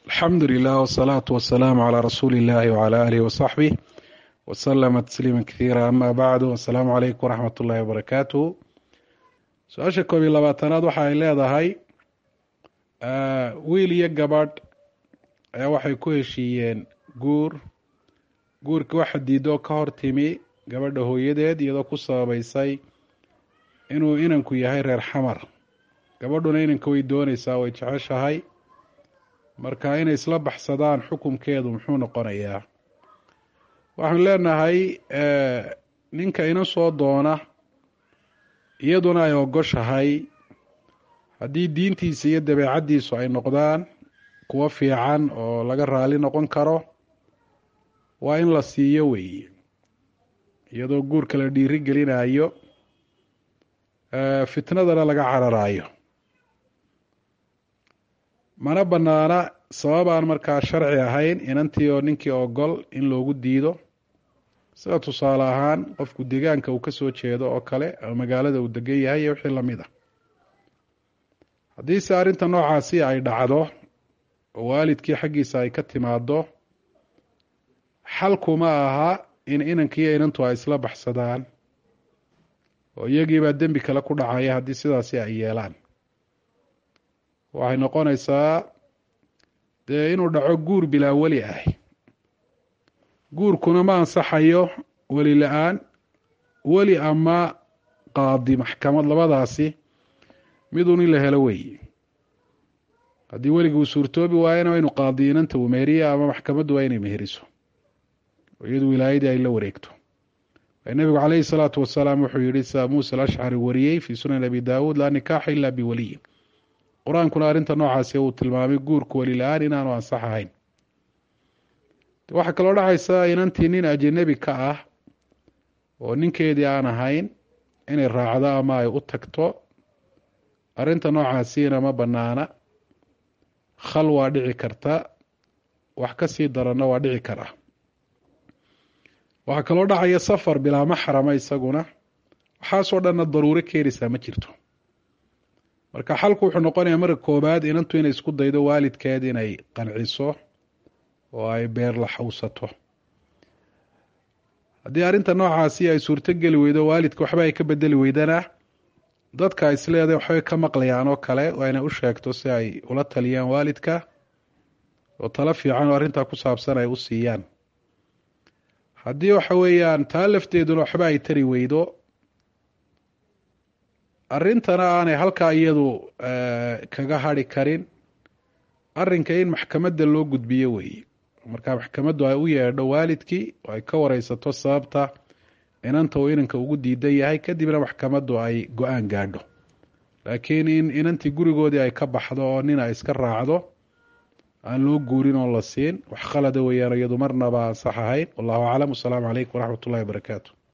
alxamdu lilah wsalaatu wasalaamu calaa rasuuli illahi wcala aalihi wasaxbih wasalama tasliima kathiira ama bacdu assalaamu calaykum waraxmat ullahi wabarakaatuh su-aasha koob iyo labaatanaad waxa ay leedahay wiil iyo gabadh ayaa waxay ku heshiiyeen guur guurkii waxa diidoo ka hor timi gabadha hooyadeed iyadoo ku sababeysay inuu inanku yahay reer xamar gabadhuna inanka way dooneysaa way jeceshahay marka inay isla baxsadaan xukunkeedu muxuu noqonayaa waxaanu leenahay ninka ina soo doona iyaduna ay ogoshahay haddii diintiisa iyo dabeecaddiisu ay noqdaan kuwo fiican oo laga raali noqon karo waa in la siiyo weeye iyadoo guurka la dhiiri gelinayo fitnadana laga cararayo mana banaana sabab aan markaa sharci ahayn inantii oo ninkii ogol in loogu diido sida tusaale ahaan qofku degaanka uu kasoo jeedo oo kale ama magaalada uu degan yahay iyo wixii lamid ah haddiise arrinta noocaasi ay dhacdo oo waalidkii xaggiisa ay ka timaado xalkuma aha in inankiiyo inantu ay isla baxsadaan oo iyagiibaa dembi kale ku dhacaya haddii sidaasi ay yeelaan waxay noqonaysaa dee inuu dhaco guur bilaa weli ah guurkuna ma ansaxayo weli la-aan weli ama qaadi maxkamad labadaasi midun in la helo weeye haddii weliga uu suurtoobi waayana waa inu qaadi inanta uu meheriya ama maxkamaddu waa inay meheriso oo iyadu wilaayadii ay la wareegto nebigu caleyhi salaatu wasalaam wuxuu yihi sa muuse alashcari wariyey fii sunan abi daawuud laa nikaaxa ila biwaliyin qur-aankuna arrinta noocaasi uu tilmaamay guurku weli la-aan inaanu ansax ahayn waxaa kaloo dhacaysa inantii nin ajanabi ka ah oo ninkeedii aan ahayn inay raacdo ama ay u tagto arrinta noocaasiina ma banaana khal waa dhici karta wax ka sii daranna waa dhici kara waxaa kaloo dhacaya safar bilaa maxrama isaguna waxaasoo dhanna daruuro keenaysaa ma jirto marka xalku wuxuu noqonayaa marka koobaad inantu inay isku daydo waalidkeed inay qanciso oo ay beer la xawsato haddii arrinta noocaasi ay suurto geli weydo waalidka waxba ay ka bedeli weydana dadka isleeday waxbay ka maqlayaan oo kale waa inay u sheegto si ay ula taliyaan waalidka oo talo fiican oo arrintaa ku saabsan ay u siiyaan haddii waxa weeyaan taa lafteeduna waxba ay tari weydo arrintana aanay halkaa iyadu kaga hadri karin arrinka in maxkamadda loo gudbiyo weeye marka maxkamaddu ay u yeedho waalidkii oo ay ka wareysato sababta inanta uu inanka ugu diidan yahay kadibna maxkamaddu ay go-aan gaadho laakiin in inantii gurigoodii ay ka baxdo oo nin ay iska raacdo aan loo guurin oo la siin wax khalada weeyaan iyadu marnaba ansax ahayn wallahu aclam wasalaamu calaykum waraxmat ullahi wabarakaatu